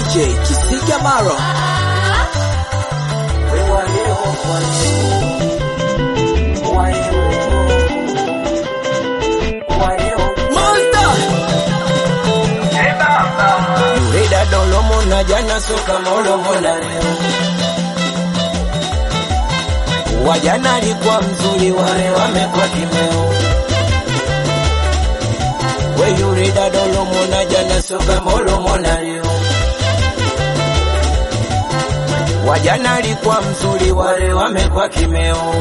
DJ Kisiga Maro. Monster. Rida dolomo na jana soka molomo na leo. Wajana alikuwa mzuri, wale wamekuwa kimeo. We yurida dolomo na jana soka molomo na leo. Wajana alikuwa mzuri, wale wamekuwa kimeo.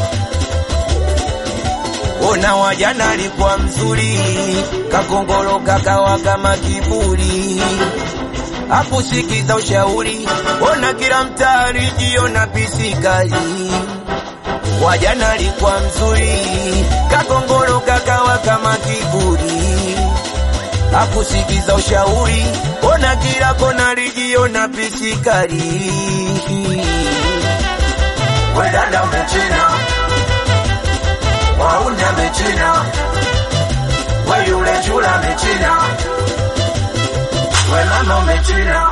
Ona wajana alikuwa mzuri, kakongolo kakawa kama kiburi, hakusikiza ushauri. Ona kila mtaa alijiona pisikali. Wajana alikuwa mzuri, kakongolo kakawa kama kiburi, hakusikiza ushauri. Ona kila kona alijiona pisikali. Wedada umechina wauni amechina, we yule chula amechina, we mama umechina.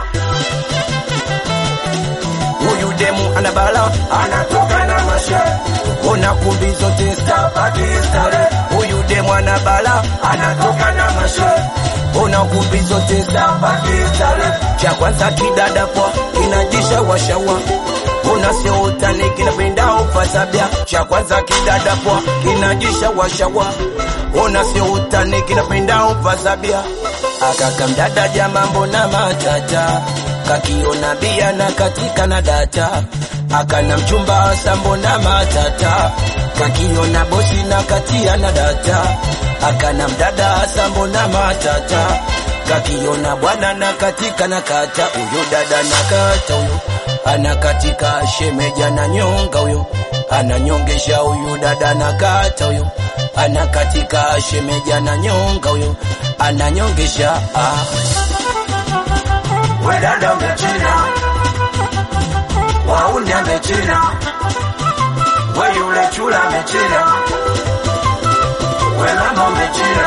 Huyu demu ana bala, anatoka na mashe, ona kumbi zote stapati stare. Huyu demu ana bala, anatoka na mashe, ona kumbi zote stapati stare. Cha kwanza kidada kwa kinajisha washawa kuna sio utani kinapenda ufasabia cha kwanza kidada kwa kinajisha washawa ona sio utani kinapenda ufasabia akaka mdada jama mbona matata kakiona bia na katika na data akana mchumba asa mbona matata kakiona bosi na katia na data akana mdada asa mbona matata kakiona bwana na katika na kata huyo dada na kata huyo anakatika shemeja na nyonga huyo ananyongesha huyu dada na kata huyo anakatika shemeja na nyonga huyo ananyongesha ah. we dada umechina wauni amechina we yule chula amechina we mama umechina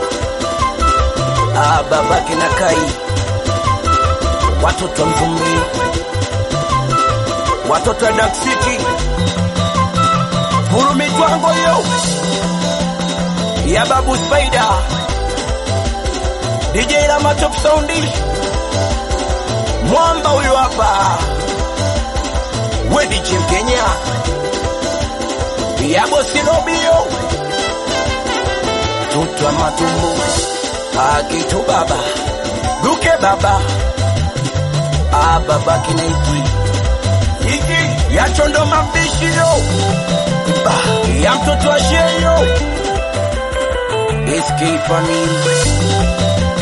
ah, babake na kai watoto wa mvumbi watoto wa Dark City, furu mitwango yo ya babu Spider, DJ Lama Top Soundi, mwamba huyo hapa, we DJ Mkenya ya bosi Robio, tutwa matumbo akitu baba duke baba ah, baba kinaiki hiki ya chondo mapishi yo Ba, ya mtoto wa sheyo SK family